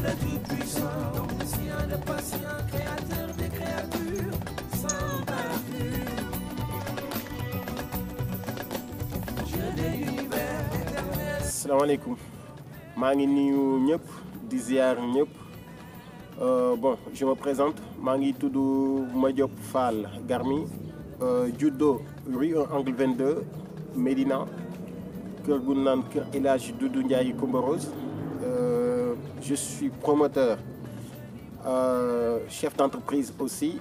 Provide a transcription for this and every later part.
le Tout-Puissant, omniscient, le patient, créateur des créatures, sans parapluie. Dieu de l'univers éternel. salaamaaleykum maa ngi nuyu ñëpp di ziar ñëpp Euh, bon je me présente maa ngi tudd Madiop Fall Garmi euh, judo rue 1 angle 22 Médina kër gu naan kër El Hadj Doudou Ndiaye Coumba Rose Euh, je suis promoteur euh, chef d'entreprise aussi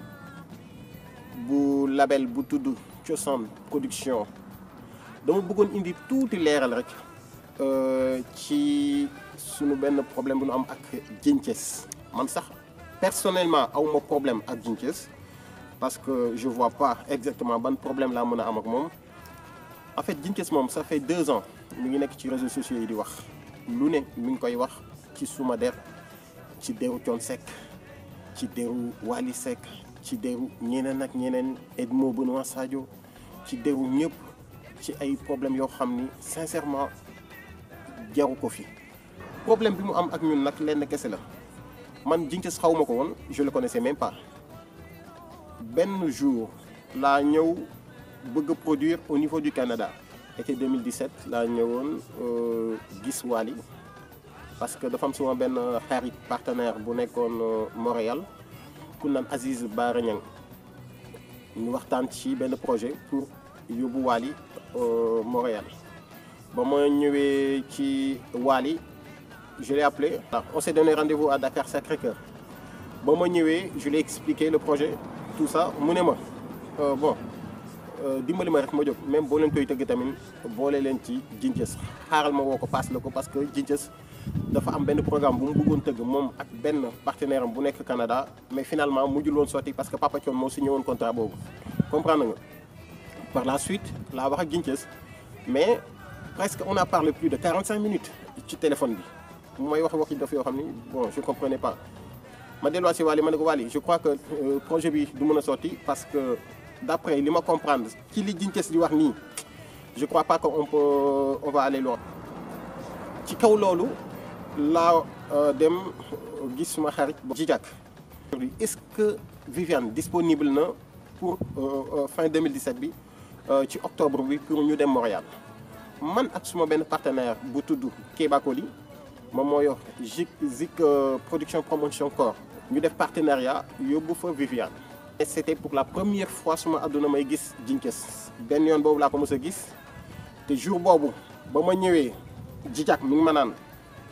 bu label bu tudd Cosaan production dama bëggoon indi tuuti leeral rek euh, ci sunu benn problème bu nu am ak Djinthiès man sax personnellement awma problème ak Djinthiès parce que je vois pas exactement ban problème laa mën a am ak moom en fait Djinthiès moom ça fait deux ans mi ngi nekk ci réseaux sociaux yi di wax lu ne mi ngi koy wax ci suma der ci deru Thione Seck ci deru Wally Seck ci deru ñeneen ak ñeneen Edmo Benoît Sadio ci deru ñëpp ci ay problème yoo xam ni sincèrement jaru ko fi problème bi mu am ak ñun nag lenn kese la man Djinthiès xaw ma ko woon je le connaissais même pas benn jour laa ñëw bëgg a produire au niveau du Canada été 2017 laa ñëwoon euh, gis Wally parce que dafa am suma benn xarit partenaire bu nekkoon euh, Montréal ku naan Aziz Bara Niang ñu waxtaan ci benn projet pour yóbbu Wally euh, Montréal ba ma ñëwee ci Wally je l'ai appelé on s'est donné rendez-vous à Dakar Sacré-Cœur ba ma ñëwee je l'ai expliqué le projet tout ça mu ne ma euh, bon euh, dimbali ma rek ma jóg même boo leen koy tëgg tamit boole leen ci Djinthiès xaaral ma woo ko paas la ko parce que Djinthiès dafa am benn programme bu mu bëggoon tëgg moom ak benn partenaire am bu nekk Canada mais finalement mujjul woon sotti parce que Papa Thione moo signé woon contrat boobu comprendre nga par la suite laa wax ak Djinthiès mais presque on a parlé plus de 45 minutes ci téléphone bi mooy wax waxi daf yoo xam ni bon je comprenais pas ma delluwaat si Wally ma ne ko Wally je crois que euh, projet bi du mën a sotti parce que d'après li ma comprendre ci li Djinthiès di wax nii je crois pas que on peut on va aller loin ci kaw loolu laa euh, dem gis suma xarit Djijak est-ce que Viviane disponible na pour euh, fin 2017 bi ci octobre bi pour ñu dem Montréal man ak suma benn partenaire bu tudd Kéba Koli moom moo yor Zik Zik production promotion corps ñu def partenariat yóbbu fa Viviane et c'était pour la première fois suma àdduna may gis Djinthiès benn yoon boobu laa ko mës a gis te jour boobu ba ma ñëwee Djijak mi ngi ma naan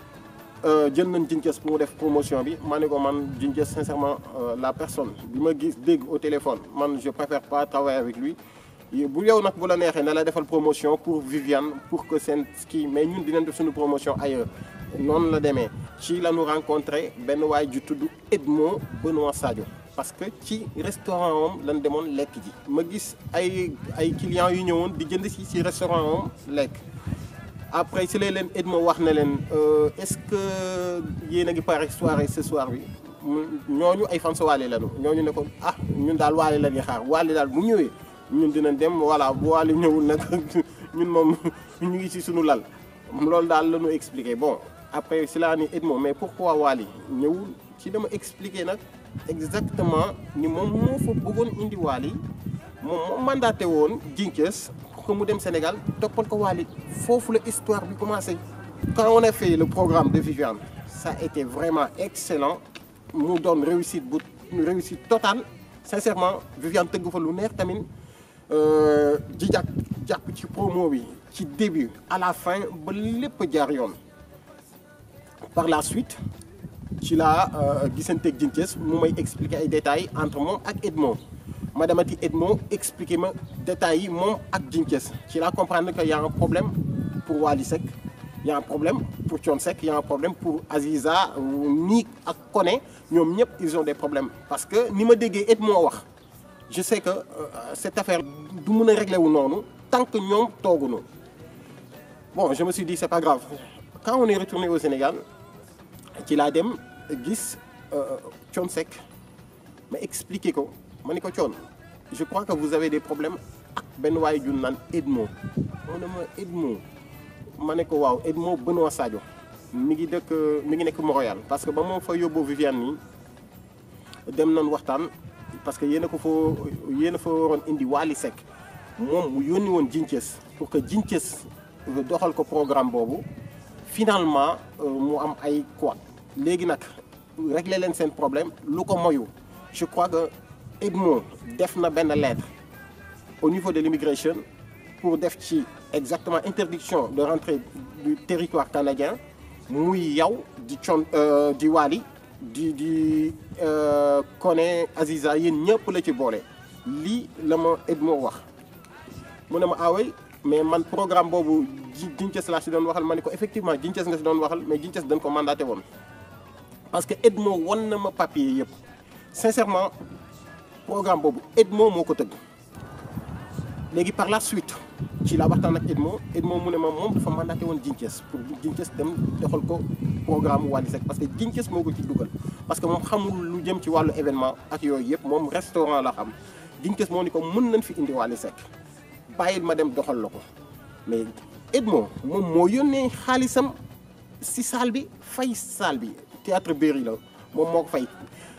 jël nañ Djinthiès pour mu def promotion bi ma ne ko man Djinthiès sincèrement la personne bi ma gis dégg au téléphone man je préfère pas travailler avec lui bu yow nag bu la neexee na la defal promotion pour Viviane pour que seen ski mais ñun dinañ def suñu promotion ailleurs noonu la demee ci la ñu rencontré benn waay ju tudd Edmo Benoît Sadio parce que ci restaurant am lan demoon lekk ji ma gis ay ay clients yu ñëwoon di jënd si ci restaurant am lekk après si lay leen Edmo wax na leen est-ce que yéen a ngi pare soirée ce soir bi ñooñu ay fans Wally lañu ñooñu ne ko ah ñun daal Wally la ñuy xaar Wally daal bu ñëwee ñun dinañ dem voilà bu Wally ñëwul nag ñun moom ñu ngi ci suñu lal loolu daal la ñu expliqué bon après si laa ni Edmo mais pourquoi Wally ñëwul ci dama expliqué nag exactement ni moom moo fa bëggoon indi Wally moom moo mandaté woon Djinthiès pour que mu dem Sénégal toppal ko Wally foofu la histoire bi commencé quand on a fait le programme de Viviane ça a été vraiment excellent mu doon réussite bu réussite totale sincèrement Viviane tëgg fa lu neex tamit Djijak jàpp ci promo bi ci début à la fin ba lépp jaar yoon par la suite ci laa gisanteeg Djinthiès mu may expliquer ay détails entre moom ak Edmo ma demati Edmo expliquer ma détails yi moom ak Djinthiès ci laa comprendre que y a un problème pour Wally Seck y a un problème pour Thione Seck y a un problème pour Aziza nii ak Koné ñoom ñëpp ils ont des problèmes parce que ni ma déggee Edmo wax je sais que euh, cette affaire du mën a réglé wu noonu tant que ñoom tooguñu bon je me suis dit c'est pas grave quand on est retourné au Sénégal ci laa dem gis Thione Seck ma expliqué ko ma ni ko Thione je crois que vous avez des problèmes ak benn waaye jun naan Edmo mu ne ma Edmo ma ne ko waaw Edmo Benoît Sadio mi ngi dëkk mi ngi nekk Montréal parce que ba moo fa yóbbu Viviane nii dem nañ waxtaan parce que yéen a ko fa yéen a fa waroon indi Wally Seck moom mu yónni woon Jinces pour que Jinces doxal ko programme boobu finalement mu am ay quoi léegi nag régler leen seen problème lu ko moyu je crois que Edmo def na benn lettre au niveau de l'immigration pour def ci exactement interdiction de rentrer du territoire canadien muy yow di con di Wally di di Koné Aziza yéen ñëpp la ci boole lii la ma Edmo wax mu ne ma awey mais man programme boobu Jinces laa si doon waxal ma ne ko effectivement Jinces nga si doon waxal mais Jinces dañ ko mandaté woon parce que Edmo won na ma papier yëpp sincèrement programme boobu Edmo moo ko tëgg léegi par la suite ci la waxtaan ak Edmo Edmo mu ne ma moom dafa mandaté woon Jinces pour Jinces dem doxal ko programme Wally Seck parce que Jinces moo ko ci dugal parce que moom xamul lu jëm ci wàllu événement ak yooyu yëpp moom restaurant la xam Jinces moo ni ko mën nañ fi indi Wally Seck bàyyil ma dem doxal la ko mais Edmo moom moo yónnee xaalisam si salle bi fay salle bi théâtre Berry la moom moo ko fay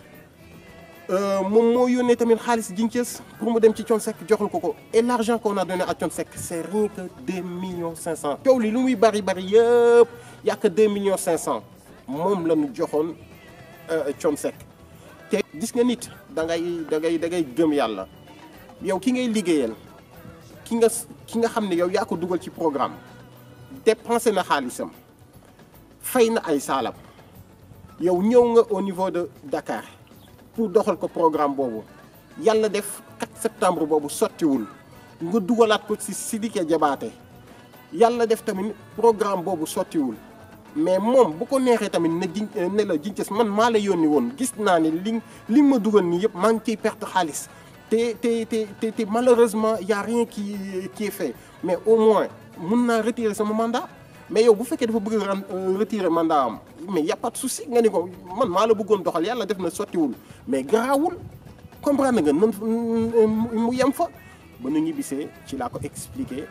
moom moo yónnee tamit xaalis Jinces pour mu dem ci Thione Seck joxal ko ko et l' argent qu'on a donné à Thione Seck c' est rien que deux millions cinq cent coow li lu muy bari bari yëpp y'a que deux millions cinq cent moom la ñu joxoon Thione Seck te gis nga nit da ngay da ngay da ngay gëm yàlla yow ki ngay liggéeyal ki nga ki nga xam ne yow yaa ko dugal ci programme dépensé na xaalisam fay na ay saalam yow ñëw nga au niveau de Dakar pour doxal ko programme boobu yàlla def 4 septembre boobu sottiwul nga dugalaat ko ci Sidiki Diabaté yàlla def tamit programme boobu sottiwul mais moom bu ko neexee tamit ne ji ne la Jinces man maa la yónni woon gis naa ne li li ma dugal nii yëpp maa ngi ciy perte xaalis te te te te te malheureusement y a rien qui qui est fait mais au moins mun naa retirer sama mandat mais yow bu fekkee dafa bëgg a retirer mandat am mais y a pas de souci nga ni ko man maa la bëggoon doxal yàlla def na sottiwul mais garaawul comprendre nga nan mu yem fa ba nu ñibbisee ci laa ko expliqué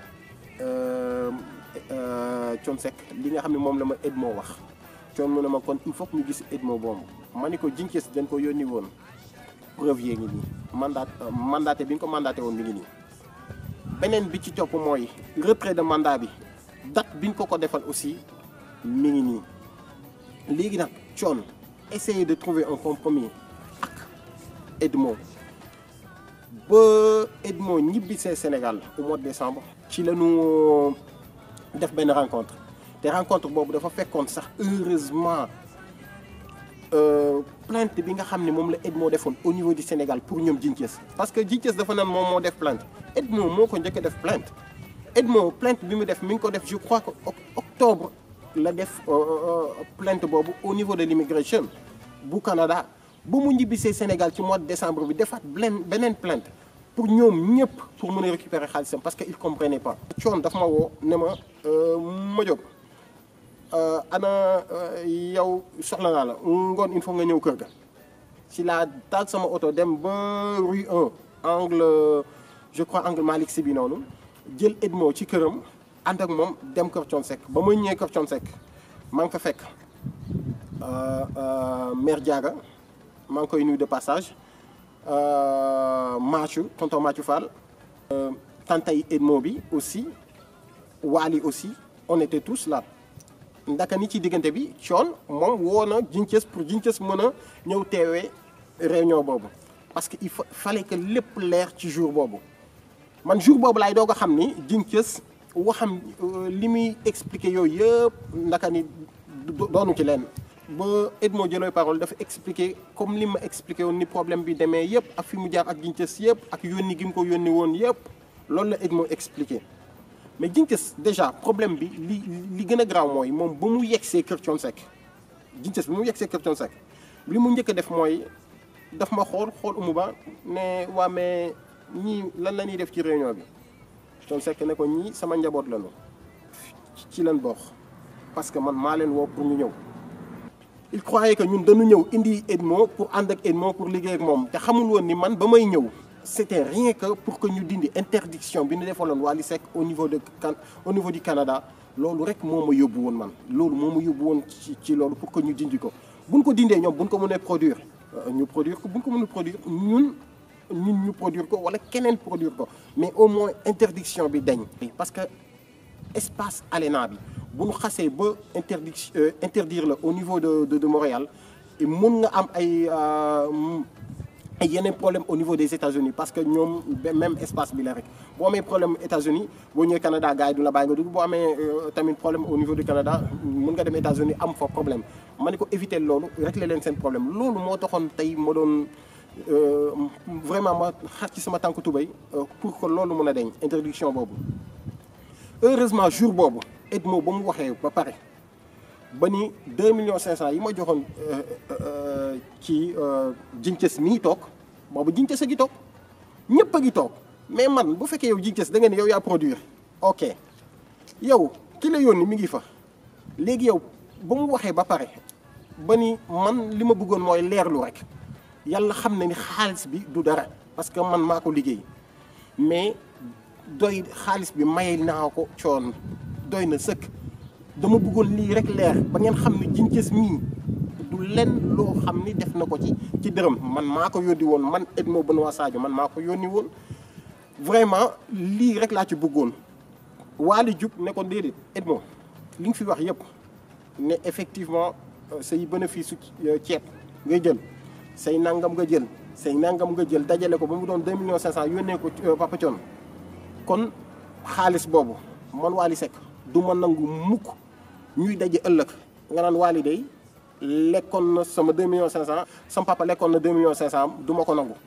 Thione Seck li nga xam ne moom la ma Edmo wax Thione mu ne ma kon il faut que ñu gis Edmo boobu ma ni ko Jinces dañ ko yónni woon preuve yee ngi nii mandat mandaté bi ñu ko mandaté woon mi ngi nii beneen bi ci topp mooy retrait de mandat bi date bi ñu ko ko defal aussi mi ngi nii léegi nag Thione essayer de trouver un compromis ak Edmo ba Edmo ñibbisee Sénégal au mois de décembre ci la ñu def benn rencontre te rencontre boobu dafa fekkoon sax heureusement plainte bi nga xam ne moom la Edmo defoon au niveau du Sénégal pour ñoom Jinces parce que Jinces dafa naan moom moo def plainte Edmo moo ko njëkk a def plainte Edmo plainte bi mu def mi ngi ko def je crois que octobre la def plainte boobu au niveau de l'immigration bu Canada ba mu ñibbisee Sénégal ci mois de décembre bi defaat beneen beneen plainte pour ñoom ñëpp pour mën a récupérer xaalisam parce que il comprenait pas Thione daf ma woo ne ma ma jóg ana yow soxla naa la ngoon il faut nga ñëw kër ga si laa taal sama oto dem ba rue 1 angle je crois angle Malick Sy bi noonu jël Edmo ci këram ànd ak moom dem kër Thione Seck ba ma ñëwee kër Thione Seck maa ngi fa fekk mère Diaga maa ngi koy nuyu de passage Mathieu tonton Mathieu Fall tantay Edmo bi aussi Wally aussi on était tous là ndaka ni ci diggante bi Thione moom woo na Jinces pour Jinces mën a ñëw teewee réunion boobu parce que il fallait que lépp leer ci jour boobu man jour boobu laay doog a xam ni Jinces waxam li muy expliqué yooyu yëpp ndaka ni doonu ci leen ba Edmo jëlooy parole dafa expliqué comme li ma expliqué woon ni problème bi demee yëpp ak fi mu jaar ak Jinces yëpp ak yónni gi mu ko yónni woon yëpp loolu la Edmo expliqué mais Jinces déjà problème bi li li gën a graaw mooy moom ba mu yegsee kër Thione Seck Jinces bi mu yegsee kër Thione Seck li mu njëkk a def mooy daf ma xool xool umu ba ne waa mais ñii lan la ñuy def ci réunion bi Thione Seck ne ko ñii sama njaboot lañu ci leen bokk parce que man maa leen woo pour ñu ñëw il croyait que ñun dañu ñëw indi Edmo pour ànd ak Edmo pour liggéey ak moom te xamul woon ni man ba may ñëw c'était rien que pour que ñu dindi interdiction bi ñu defaloon Wally Seck au niveau de au niveau du Canada loolu rek moo ma yóbbu woon man loolu moo ma yóbbu woon ci ci loolu pour que ñu dindi ko buñ ko dindee ñoom buñ ko mënee produire ñu produire ko buñ ko mënul produire ñun ñun ñu produire ko wala keneen produire ko mais au moins interdiction bi dañ parce que espace ALENA bi bu ñu xasee ba interdic interdire la au niveau de de de Montréal mun nga am ay ay yeneen problème au niveau des États-Unis parce que ñoom même espace bi la rek boo amee problème États-Unis boo ñëwee Canada gars yi du la bàyyi nga dugg boo amee tamit problème au niveau du Canada mun nga dem États-Unis am fa problème ma ne ko éviter loolu régler leen seen problème loolu moo taxoon tey ma doon vraiment ma xar ci sama tànk tubéy pour que loolu mën a deñ interdiction boobu heureusement jour boobu Edmo ba mu waxee ba pare ba ni 2 millions 500 yi ma joxoon ci Jinces mi ngi toog boobu Jinces a ngi toog ñëpp a ngi toog mais man bu fekkee yow Jinces da nga ne yow yaa produire ok yow ki la yónni mi ngi fa léegi yow ba mu waxee ba pare ba ni man li ma bëggoon mooy leerlu rek yàlla xam na ni xaalis bi du dara parce que man maa ko liggéey mais doy xaalis bi may naa ko coon doy na sëkk dama bëggoon lii rek leer ba ngeen xam ne Jinces mii du lenn loo xam ni def na ko ci ci dërëm man maa ko yónni woon man Edmo Benoît Sadio man maa ko yónni woon vraiment lii rek laa ci bëggoon waali jug ne ko déedéet Edmo li nga fi wax yëpp ne effectivement say bénéfice su ceeb ngay jël say nangam nga jël say nangam nga jël dajale ko ba mu doon 2 millions 500 yónnee ko Papa Thion kon xaalis boobu man Wally Seck du ma nangu mukk ñuy daje ëllëg nga naan Wally day lekkoon na sama 2 millions 500 sama papa lekkoon na 2 millions 500 du ma ko nangu.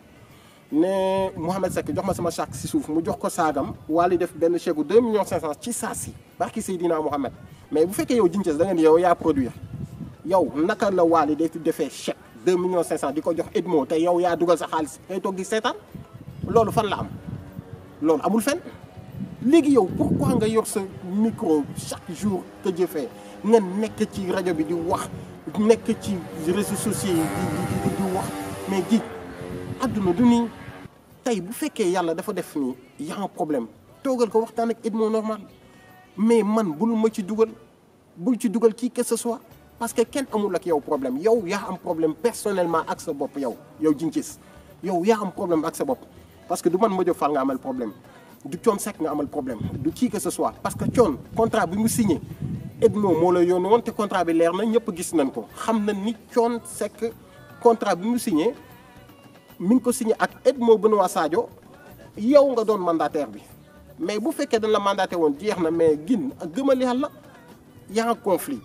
ne Mouhamed Seck jox ma sama chèque si suuf mu jox ko saagam Wally def benn chèque gu 2 millions 500 ci saa si barki Seydina Mouhamed mais bu fekkee yow Jinces da nga ni yow yaa produire yow naka la Wally day defee chèque 2 millions 500 di ko jox Edmo te yow yaa dugal sa xaalis ngay toog di seetaan loolu fan la am loolu amul fen léegi yow pourquoi nga yor sa micro chaque jour que jëfee nga nekk ci rajo bi di wax nekk ci réseaux sociaux yi di di di wax mais ji àdduna du nii tey bu fekkee yàlla dafa def nii y a un problème toogal ko waxtaan ak Edmo normal mais man bul ma ci dugal bul ci dugal kii que ce soit parce que kenn amul ak yow problème yow yaa am problème personnellement ak sa bopp yow yow Jinces yow yaa am problème ak sa bopp parce que du man Madiop Fall nga amal problème du Thione Seck nga amal problème du kii que ce soit parce que Thione contrat bi mu signé Edmo moo la yónni woon te contrat bi leer na ñëpp gis nañ ko xam na ni Thione Seck contrat bi mu signé mi ngi ko signé ak Edmo Benoît Sadio yow nga doon mandataire bi mais bu fekkee dañ la mandaté woon jeex na mais gin ak gëmal yàlla y a un conflit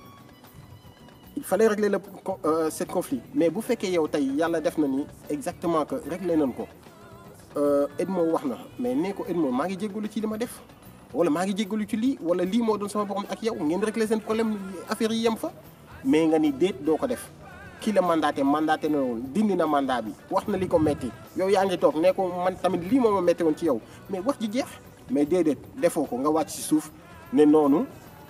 il fallait régler le euh, ce conflit mais bu fekkee yow tey yàlla def na ni exactement que réglé nañ ko Edmo wax na mais nee ko Edmo maa ngi jéggalu ci li ma def wala maa ngi jéggalu ci lii wala lii moo doon sama borom ak yow ngeen réglé seen problème affaire yi yem fa mais nga ni déet doo ko def kii la mandaté mandaté na woon dindi na mandat bi wax na li ko metti yow yaa ngi toog nee ko man tamit lii moo ma metti woon ci yow mais wax ji jeex mais déedéet defoo ko nga wàcc ci suuf ne noonu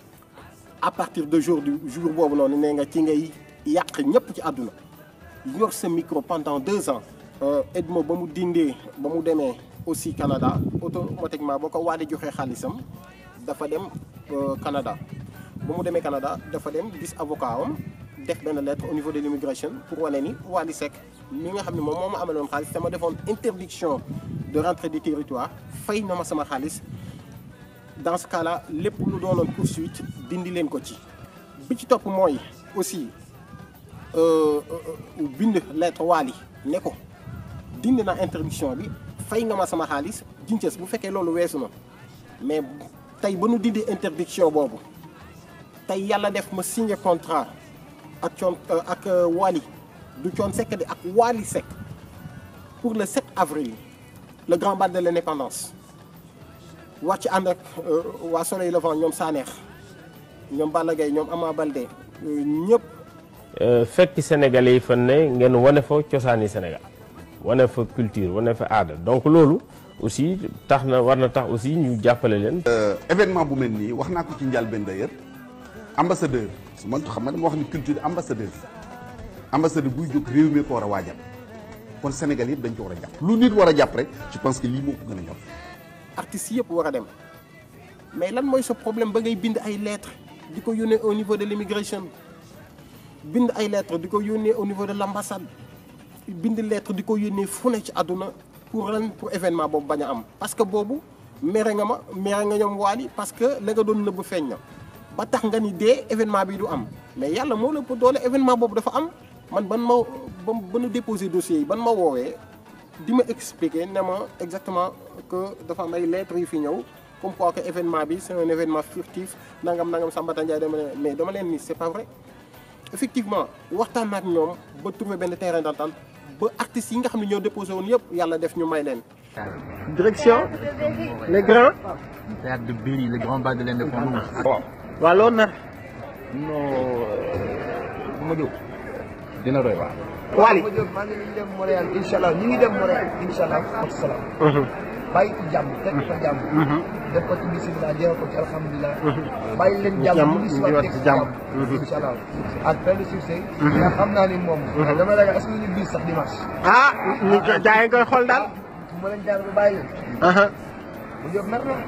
à partir de jour du jour boobu noonu nee nga ci ngay yàq ñëpp ci àdduna yor sa micro pendant deux ans Edmo ba mu dindee ba mu demee aussi Canada automatiquement boo ko Wally joxee xaalisam dafa dem Canada ba mu demee Canada dafa dem gis avocat am def benn lettre au niveau de l'immigration pour wane ni Wally Seck mi nga xam ne moom moo ma amaloon xaalis te ma defoon interdiction de rentrée du territoire fay na ma sama xaalis dans ce cas là lépp lu doonoon poursuite dindi leen ko ci bi ci topp mooy aussi bind lettre Wally ne ko dindi na interdiction bi fay nga ma sama xaalis Jinces bu fekkee loolu weesu na mais tey ba nu dindi interdiction boobu tey yàlla def ma signé contrat ak coon ak Wally du Thione Seck di ak Wally Seck pour le 7 avril le grand bal de l'indépendance wàcc ànd ak waa Soleil Levant ñoom Saneex ñoom Balla Gaye ñoom Ama Baldé ñëpp. fekk Sénégalais yi fan ne ngeen wane fa cosaani Sénégal wane fa culture wane fa aada donc loolu aussi tax na war na tax aussi ñu jàppale leen. événement bu mel nii wax naa ko ci njëlbéen d'ailleurs ambassadeur su ma xam nga dama wax ni culture ambassadeur ambassadeur buy jóg réew mi ko war a waajal kon Sénégal yëpp dañ ko war a jàpp. lu nit war a jàpp rek je pense que lii moo ko gën a ñor. artistes yëpp war a dem mais lan mooy sa problème ba ngay bind ay lettres di ko yónnee au niveau de l'immigration bind ay lettres di ko yónnee au niveau de l'ambassade bind lettre di ko yónnee fu ne ci àdduna pour lan pour événement boobu bañ a am parce que boobu mere nga ma mere nga ñoom waali parce que la nga doon nëbb feeñ na ba tax nga ni dee événement bi du am mais yàlla moo la ëpp doole événement boobu dafa am man ban ma ba ba nu déposé dossier yi ban ma woowee di ma expliquer ne ma exactement que dafa am ay lettres yu fi ñëw comme quoi que événement bi c'est un événement furtif nangam nangam Sambata Ndiaye dama leen mais dama leen ni c'est pas vrai effectivement waxtaan na ak ñoom ba trouver benn terrain d'entente ba artistes yi nga xam ne ñoo déposé woon yëpp yàlla def ñu may leen. direction les grands. Théâtre de Berry, le grand bas de l'indépendance. waaw loolu nag. non ma jóg dina doy waar. Wally. ma jóg maa ngi leen dem Montréal incha allah ñu ngi dem Montréal incha allah ak salaam. bàyyi ci jàmm teg ko jàmm. def ko ci bisimilah jeexal ko ci alhamdulilah. bàyyi leen jàmm Jàmm, ñu ngi si ñu waat ngi teg ci ci jàmm. jàmm. incha allah ak plein de succès. mais xam naa ni moom. dama ragal est-ce que ñu bis sax dimanche. ah ñu jaay nga koy xool daal. su ma leen jaar ba bàyyi leen. mu jóg mer na.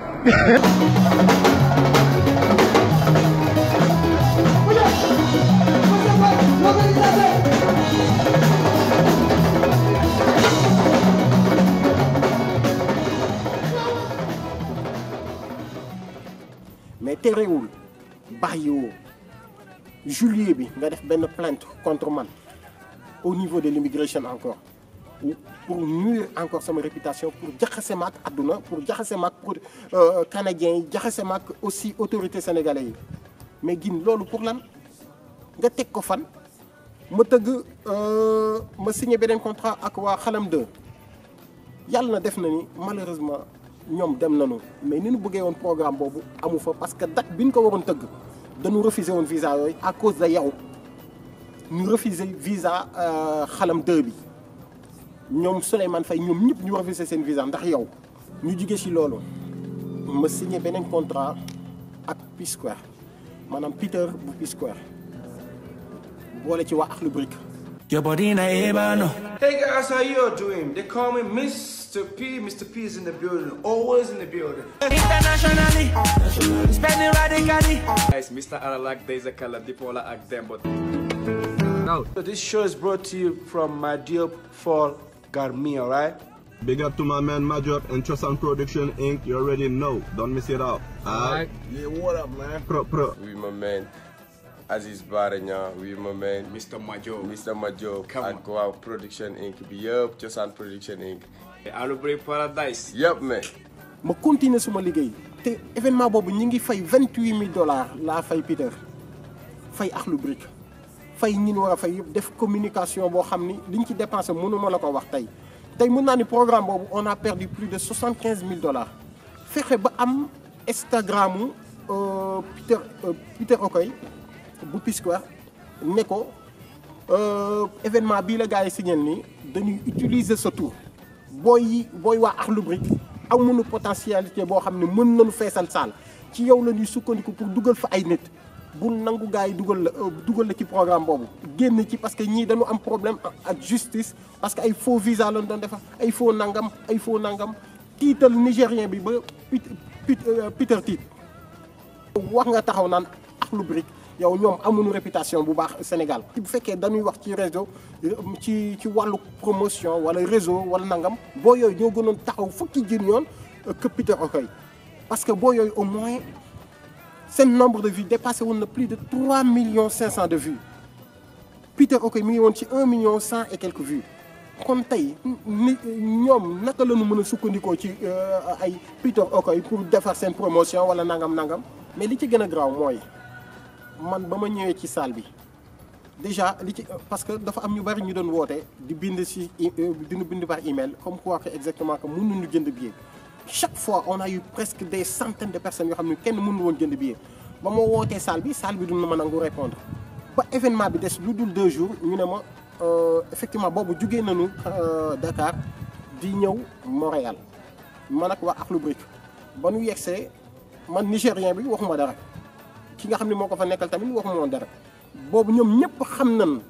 mais terewul bàyyiwoo juillet bi nga def benn plainte contre man au niveau de l'immigration encore pour nuire encore sama réputation pour jaxase ma ak àdduna pour jaxase ma ak pour canadiens yi jaxase ma ak aussi autorités sénégalais yi mais gin loolu pour lan nga teg ko fan ma tëgg ma signé beneen contrat ak waa xalam 2 yàlla na def na ni malheureusement ñoom dem nañu mais ni ñu bëggee woon programme boobu amu fa parce que date bi ñu ko waroon tëgg dañu refuser woon visa yooyu à cause de yow ñu refuser visa xalam 2 bi ñoom Souleymane Faye ñoom ñëpp ñu refuser seen visa ndax yow ñu jugee ci loolu ma signé beneen contrat ak Peace Square maanaam Peter bu Peace Square boole ci waa Akhlou Brick Your body na ebano. Hey guys, how you doing? They call me Mr. P. Mr. P is in the building, always in the building. Internationally, spending radically. Guys, Mr. Aralak, there's a color Dipola ak them, but So this show is brought to you from my dear Fall Garmi, alright? Big up to my man Majop and Chosan Production Inc. You already know. Don't miss it out. Alright. yeah what up man Pro, pro. with my man Aziz Baranya, with my man Mr. Majo, Mr. Majo Come ak waa Production Inc. bi yëpp Cosaan Production Inc. Alubre Paradise. yëpp mais ma continuer suma liggéey te événement boobu ñi ngi fay vingt huit mille dollars laa fay Peter fay Akhlou Brick fay ñi ñu war a fay yëpp def communication boo xam ni liñ ci dépensé mënuma la ko wax tey tey mën naa ni programme boobu on a perdu plus de soixante quinze mille dollars fexe ba am Instagramu euh, Peter euh, Peter Okoy bu Peace Square ne ko euh, événement bii la gars yi signal nii dañuy utiliser sa tour booy yi booy waa Akhlou Brick amuñu potentialité boo xam ne mën nañu feesal saal ci yow la ñuy sukkandiku pour dugal fa ay nit bu nangu gars yi dugal la dugal la ci programme boobu génn ci parce que ñii dañu am problème ak justice parce que ay faux visa lañ doon defar ay faux nangam ay faux nangam tiital nigérien bi ba Peter Peter tiit wax nga taxaw naan Akhlou Brick yow ñoom amuñu réputation bu baax Sénégal bu fekkee dañuy wax ci réseau ci ci wàllu promotion wala réseau wala nangam boo yooyu ñoo gënoon taxaw fukki jën yoon que Peter Okoy parce que boo yooyu au moins seen nombre de vues dépassé woon na plus de 3 millions 500 de vues Peter Okoy mi ngi woon ci 1 million 100 et quelques vues kon tey ni ñoom naka la ñu mën a sukkandikoo ci ay Peter Okoy pour defar seen promotion wala nangam nangam mais li ci gën a graaw mooy man ba ma ñëwee ci salle bi déjà li ci parce que dafa am ñu bari ñu doon woote di bind ci dinu bind par email comme quoi que exactement que mënuñu jënd billet chaque fois on a eu presque des centaines de personnes yoo xam ne kenn mënu woon jënd billet ba ma wootee salle bi salle bi du ma nangu répondre ba événement bi des lu dul deux jours ñu ne ma effectivement boobu jugee nañu Dakar di ñëw Montréal man ak waa Akhlou Brick ba nu yegsee man nigérien bi waxuma dara ki nga xam ne moo ko fa nekkal tamit waxuma woon dara boobu ñoom ñëpp xam nañ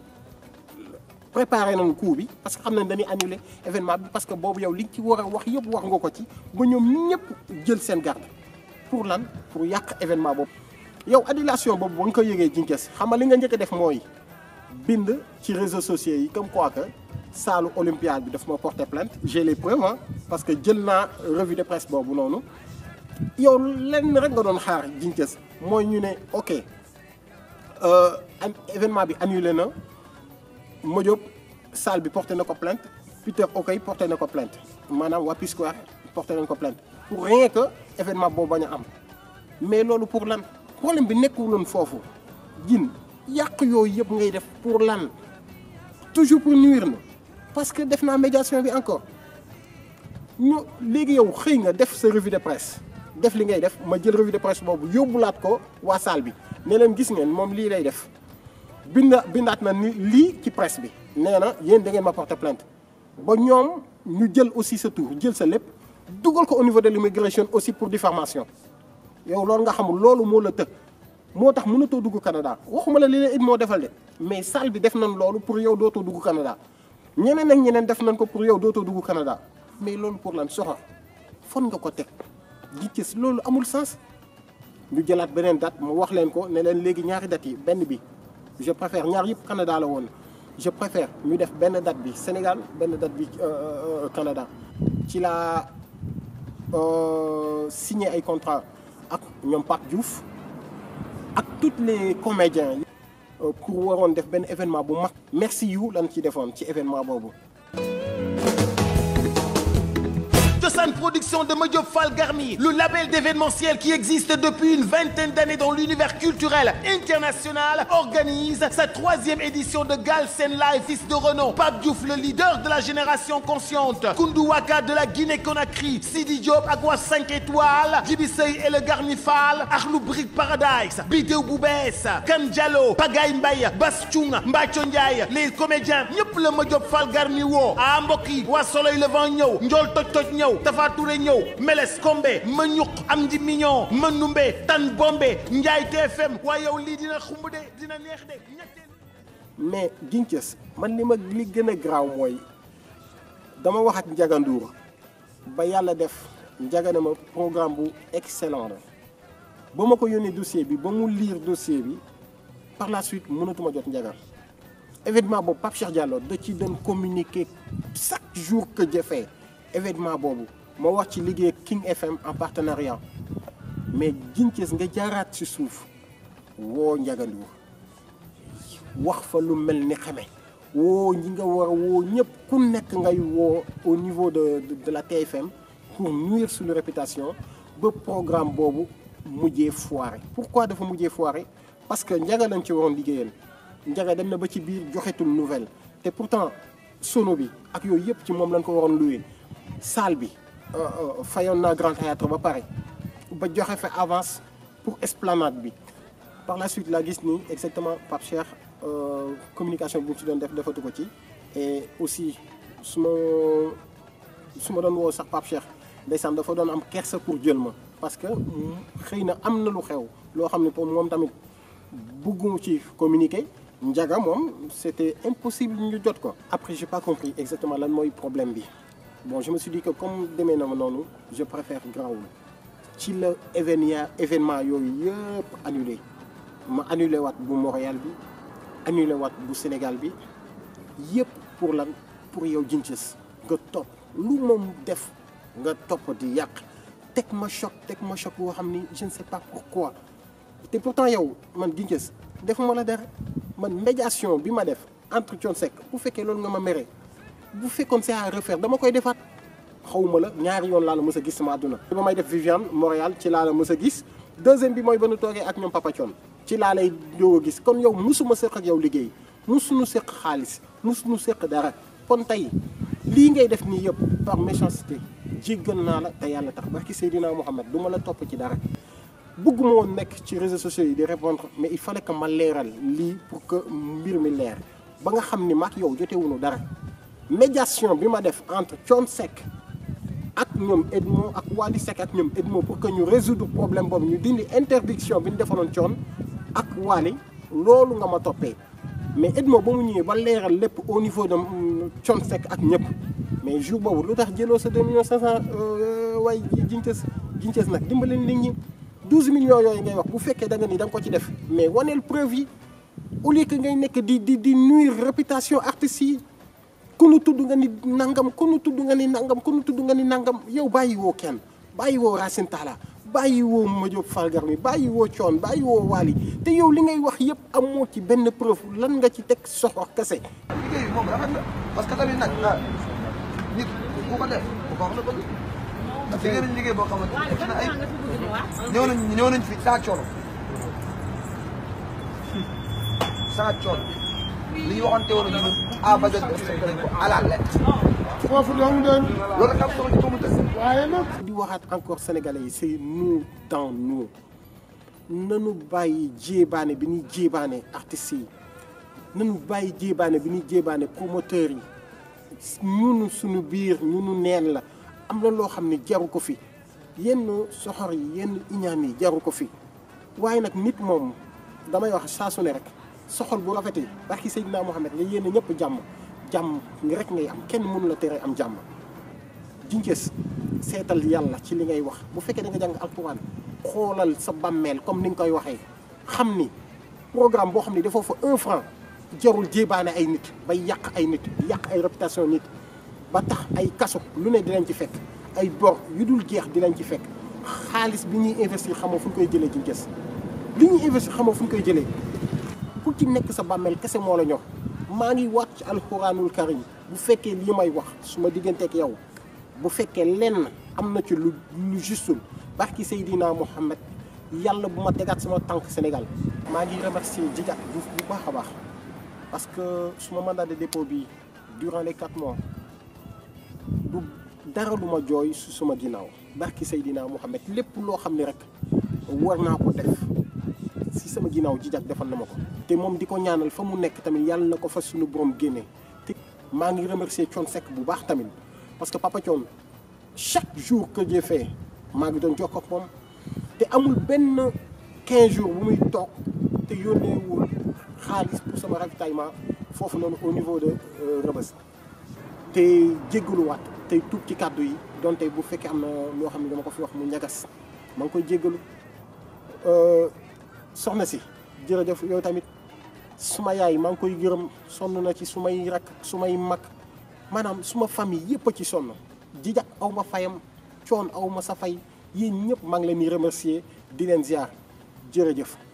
préparé nañ coup bi parce que xam nañ dañuy annuler événement bi parce que boobu yow li ci war a wax yëpp wax nga ko ci ba ñoom ñëpp jël seen garde pour lan pour yàq événement boobu yow annulation boobu ba nga ko yëgee jinkes xam nga li nga njëkk a def mooy bind ci réseaux sociaux yi comme quoi que saalu olympiade bi daf ma porter plainte j'ai les preuves hein, parce que jël naa revue de presse boobu noonu yow lenn rek nga doon xaar jinkes mooy ñu ne ok euh, an événement bi annulé na Modiop salle bi porté na ko plainte Peter Okey porté na ko plainte maanaam waa Piscoire porté nañ ko plainte pour rien que événement boobu bañ a am mais loolu pour lan problème bi nekkuloon foofu jin yàq yooyu yëpp ngay def pour lan toujours pour nuire na parce que def naa médiation bi encore ñu léegi yow xëy nga def sa revue de presse def li ngay def ma jël revue de presse boobu yóbbulaat ko waa salle bi ne leen gis ngeen moom lii lay def binda bindaat na ni lii ci presse bi nee na yéen da ngeen ma porter plainte ba ñoom ñu jël aussi sa tour jël sa lépp dugal ko au niveau de l'immigration aussi pour diffamation yow loolu nga xamul loolu moo la të moo tax mënatoo dugg Canada waxuma la li leen it moo defal de mais salle bi def nañ loolu pour yow dootoo dugg Canada ñeneen ak ñeneen def nañ ko pour yow dootoo dugg Canada mais loolu pour lan soxor fon nga ko teg gis loolu amul sens ñu jëlaat beneen date mu wax leen ko ne leen léegi ñaari dates yi benn bi je préfère ñaar yëpp Canada la woon je préfère ñu def benn date bi Sénégal benn date bi Canada ci la signé ay contrat ak ñoom Pape Diouf ak toutes les comédiens yi pour waroon def benn événement bu mag merci you lan ci defoon ci événement boobu Cosaan Production de Madiop Fall Garmi, le label d'événementiel qui existe depuis une vingtaine d'années dans l'univers culturel international, organise sa troisième édition de Galsen Live, fils de renom. Pape Diouf, le leader de la génération consciente. Koundou Waka de la Guinée-Conakry. Sidi Diop, Agua 5 étoiles. Djibi Sey et le Garmi Fall. Arlou Brick Paradise. Bidéo Boubès. Kan Diallo. Pagaye Mbaye. Bass Thioung. Mbathio Ndiaye. Les comédiens. ñëpp la Madiop Fall Garmi woo. ah mbokk yi waa Soleil Levant ñëw. Ndiol Toj Toj ñëw. Tafa Touré ñëw Meles Kombe ma ñuq am di mignon ma numbe tan bombe Njaay TFM waaye yow lii dina xumb de dina neex de mais ginces man li ma li gën a garaaw mooy dama wax ak Ndiaga Ndour ba yàlla def Ndiaga ne ma programme bu excellent la ba ma ko yónnee dossier bi ba mu lire dossier bi par la suite mënatuma jot Ndiaga événement boobu Pape Cheikh Diallo da ci doon communiquer chaque jour que jëfee événement boobu ma wax ci liggéey King FM en partenariat mais ginces nga jaaraat ci suuf woo Ndiaga Ndour wax fa lu mel ni xame woo ñi nga war a woo ñëpp ku nekk ngay woo au niveau de de la TFM pour nuire suñu réputation ba programme boobu mujjee foiré pourquoi dafa mujjee foiré parce que Ndiaga lañ ci waroon liggéeyal Ndiaga dem na ba ci biir joxetul nouvelle te pourtant sono bi ak yooyu yëpp ci moom lañ ko waroon loué salle bi fayoon naa Grand Théâtre ba pare ba joxe fa avance pour esplanade bi par la suite laa gis ni exactement Pape Cheikh communication bi mu ci doon def defatu ko ci et aussi su ma su ma doon woo sax Pape Cheikh ndeysaan dafa doon am kersa pour jël ma parce que xëy na am na lu xew loo xam ne pour moom tamit bëggumu ci communiquer Ndiaga moom c'était impossible ñu jot ko après j'ai pas compris exactement lan mooy problème bi bon je me suis dit que comme demee na ma noonu je préfère grawul ci la événement événement yooyu yëpp annulé ma annulé waat bu Montréal bi annulé waat bu Sénégal bi yëpp pour lan pour yow Ginces nga topp lu moom def nga topp di yàq teg ma choc teg ma choc boo xam ni je ne sais pas pourquoi te pourtant yow man Ginces defuma la dara man médiation bi ma def entre Thione Seck bu fekkee loolu nga ma mere bu fekkoon c'est à refaire dama koy defaat xawma la ñaari yoon laa la mës a gis sama àdduna ba may def Viviane Montréal ci laa la mës a gis deuxième bi mooy ba nu toogee ak ñoom Papa Thione ci laa lay doog a gis kon yow musuma seq ak yow liggéey musuñu seq xaalis musuñu seq dara kon tey lii ngay def nii yëpp par méchanceté jéggal naa la te yàlla tax barki Seydina Mohamed du ma la topp ci dara bëgguma woon nekk ci réseaux sociaux yi di répondre mais il fallait que ma leeral lii pour que mbir mi leer ba nga xam ni maak yow jotewuñu dara médiation bi ma def entre Thione Seck ak ñoom Edmo ak Wally Seck ak ñoom Edmo pour que ñu résoudre problème boobu ñu dindi interdiction bi ñu defaloon Thione ak Wally loolu nga ma toppee mais Edmo ba mu ñëwee ba leeral lépp au niveau de Thione Seck ak ñëpp mais jour boobu lu tax jëloo sa deux millions cinq cent waaye Ginces Ginces nag dimbali nit ñi 12 millions yooyu ngay wax bu fekkee da nga ni da nga ko ci def mais waneel preuve yi au lieu que ngay nekk di di di nuire réputation artistes yi ku nu tudd nga ni nangam ku nu tudd nga ni nangam ku nu tudd nga ni nangam yow bàyyi woo kenn bàyyi woo Racine Talla bàyyi woo Madiop Fall Garmi bàyyi woo Thione bàyyi woo Wally te yow li ngay wax yëpp amoo ci benn preuve lan nga ci teg soxor kese. liggéey bi moom rafet na parce que tamit nag ah nit ku ko def bu ko wax la bëgg parce que liggéey nañ liggéey boo xamante ne def na ay ñëw nañ ñëw nañ fi saa coono saa coono li ñu waxante woon ñu à ba jot respecté nañ ko à la lettre foofu dong doon loolu tam sama ci ko mu tës waaye nag di waxaat encore sénégalais yi c'est nous dans nous nanu bàyyi jéebaane bi ñuy jéebaane artistes yi nanu bàyyi jéebaane bi ñuy jéebaane promoteurs yi ñunu suñu biir ñunu neen la am na loo xam ne jaru ko fi yenn soxor yi yenn iñaan yi jaru ko fi waaye nag nit moom damay wax saa su ne rek soxol bu rafetee barki Seydina Mohamed nga yéene ñëpp jàmm jàmm rek ngay am kenn mënu la tere am jàmm jinjees seetal yàlla ci li ngay wax bu fekkee da nga jàng alquran xoolal sa bàmmeel comme ni nga koy waxee xam ni programme boo xam ne dafa fa un franc jarul jéebaane ay nit bay yàq ay nit yàq ay réputation nit ba tax ay kaso lu ne dinañ ci fekk ay bor yu dul jeex dinañ ci fekk xaalis bi ñuy investir xamoo fu ñu koy jëlee jinjees li ñuy investir xamoo fu ñu koy jëlee ku ci nekk sa bàmmeel kese moo la ñor maa ngi waat ci alxuraanul karim bu fekkee lii may wax su ma digganteeg yow bu fekkee lenn am na ci lu lu justul barki Seydina Mohamed yàlla bu ma tegaat sama tànk Sénégal maa ngi remercier Djidiack Diouf bu baax a baax parce que suma mandat de dépôt bi durant les quatre mois du dara lu ma jooy su suma ginnaaw barki Seydina Mohamed lépp loo xam ne rek war naa ko def si sama ginnaaw Djidiack defal na ma ko te moom di ko ñaanal fa mu nekk tamit yàlla na ko fa suñu borom génne te maa ngi remercier Thione Seck bu baax tamit parce que Papa Thione chaque jour que Dieu fait maa ngi doon jokkoo ak moom te amul benn 15 jours bu muy toog te yónneewul xaalis pour sama ravitaillement foofu noonu au niveau de Rebeuss te jéggaluwaat tey tuub ci kàddu yi donte bu fekkee am na loo xam ne dama ko fi wax mu ñagas maa ngi koy jéggalu soxna si jërëjëf yow tamit suma yaay maa ngi koy gërëm sonn na ci sumay rak sumay mag maanaam suma famille yëpp a ci sonn Djidiack aw ma fayam Thione aw ma sa fay yéen ñëpp maa ngi leen di remercier di leen ziar jërëjëf